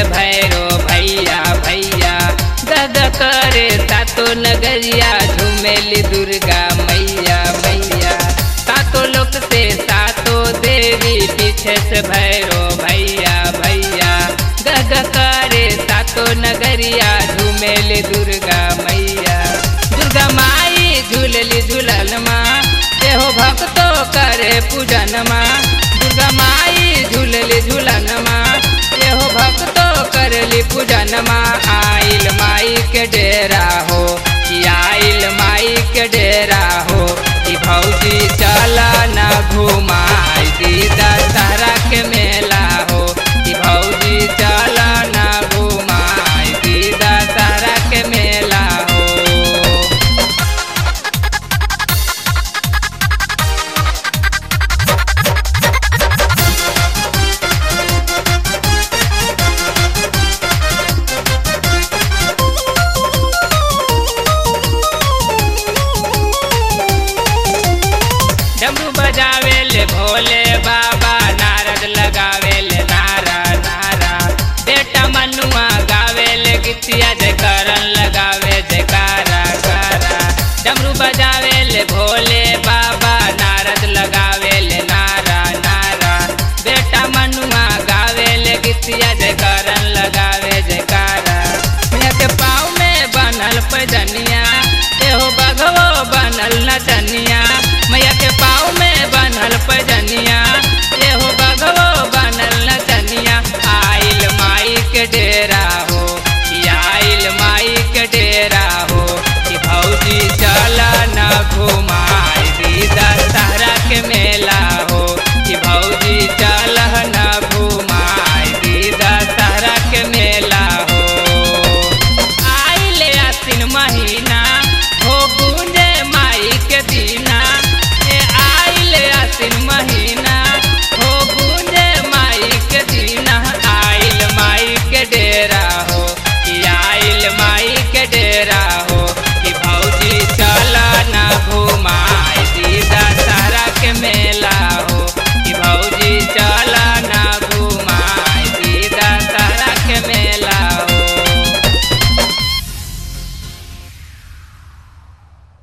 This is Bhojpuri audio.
भैरो भैया भैया गद करे सातो नगरिया झूमेली दुर्गा मैया मैया सातो लोक से सातो देवी पीछे से भैरो भैया भैया गद करे सातो नगरिया झूमेली दुर्गा मैया दुर्गा माई झूलली झूलल माँ देहो भक्तो करे पूजन माँ दुर्गा माई झूलली झूलन माँ देहो भक्तो करली पूजन माँ आइल माई के डेरा हो कि आइल माई के डेरा हो कि भौजी चला न घुमाई दीदा तारा के मेला हो कि भौजी चला न घुमाई दीदा तारा के मेला हो डमरू बजावे ले भोले बाबा